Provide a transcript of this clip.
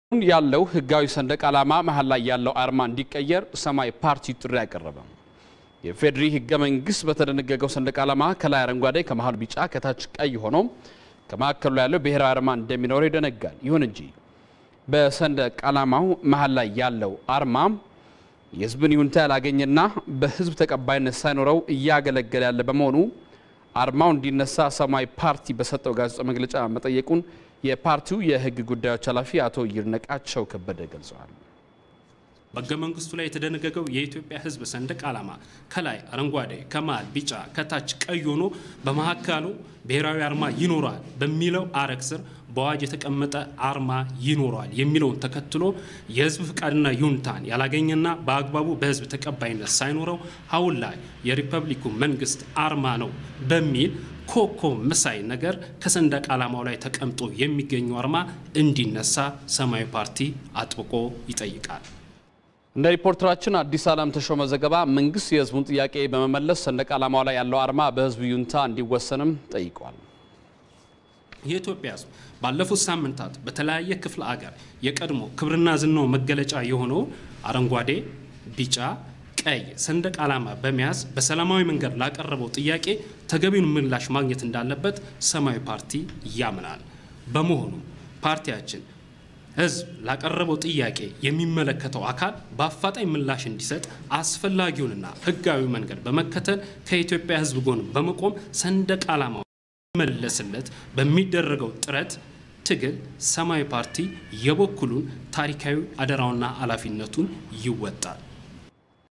ያለው ህጋዊ ሰንደቅ ዓላማ መሀል ላይ ያለው አርማ እንዲቀየር ሰማያዊ ፓርቲ ጥሪ አቀረበ። የፌዴሪ ህገ መንግስት በተደነገገው ሰንደቅ ዓላማ ከላይ አረንጓዴ፣ ከመሀል ቢጫ፣ ከታች ቀይ ሆኖ ከመካከሉ ላይ ያለው ብሔራዊ አርማ እንደሚኖረው ይደነጋል። ይሁን እንጂ በሰንደቅ ዓላማው መሀል ላይ ያለው አርማ የህዝብን ይሁንታ ያላገኘና በህዝብ ተቀባይነት ሳይኖረው እያገለገለ ያለ በመሆኑ አርማው እንዲነሳ ሰማያዊ ፓርቲ በሰጠው ጋዜጣዊ መግለጫ መጠየቁን የፓርቲው የህግ ጉዳዮች ኃላፊ አቶ ይድነቃቸው ከበደ ገልጸዋል። በህገ መንግስቱ ላይ የተደነገገው የኢትዮጵያ ህዝብ ሰንደቅ ዓላማ ከላይ አረንጓዴ፣ ከመሃል ቢጫ፣ ከታች ቀይ ሆኖ በመካከሉ ብሔራዊ አርማ ይኖረዋል በሚለው አረግ ስር በአዋጅ የተቀመጠ አርማ ይኖረዋል የሚለውን ተከትሎ የህዝብ ፍቃድና ይሁንታን ያላገኘና በአግባቡ በህዝብ ተቀባይነት ሳይኖረው አሁን ላይ የሪፐብሊኩ መንግስት አርማ ነው በሚል ኮከብ መሳይ ነገር ከሰንደቅ ዓላማው ላይ ተቀምጦ የሚገኘው አርማ እንዲነሳ ሰማያዊ ፓርቲ አጥብቆ ይጠይቃል። እንደ ሪፖርተራችን አዲስ ዓለም ተሾመ ዘገባ መንግስት የህዝቡን ጥያቄ በመመለስ ሰንደቅ ዓላማው ላይ ያለው አርማ በህዝብ ይሁንታ እንዲወሰንም ጠይቋል። የኢትዮጵያ ህዝብ ባለፉት ሳምንታት በተለያየ ክፍለ አገር የቀድሞ ክብርና ዝናው መገለጫ የሆነው አረንጓዴ፣ ቢጫ፣ ቀይ ሰንደቅ ዓላማ በመያዝ በሰላማዊ መንገድ ላቀረበው ጥያቄ ተገቢውን ምላሽ ማግኘት እንዳለበት ሰማያዊ ፓርቲ ያምናል። በመሆኑ ፓርቲያችን ህዝብ ላቀረበው ጥያቄ የሚመለከተው አካል በአፋጣኝ ምላሽ እንዲሰጥ አስፈላጊውንና ህጋዊ መንገድ በመከተል ከኢትዮጵያ ህዝብ ጎን በመቆም ሰንደቅ ዓላማው መለስለት በሚደረገው ጥረት ትግል ሰማያዊ ፓርቲ የበኩሉን ታሪካዊ አደራውና ኃላፊነቱን ይወጣል።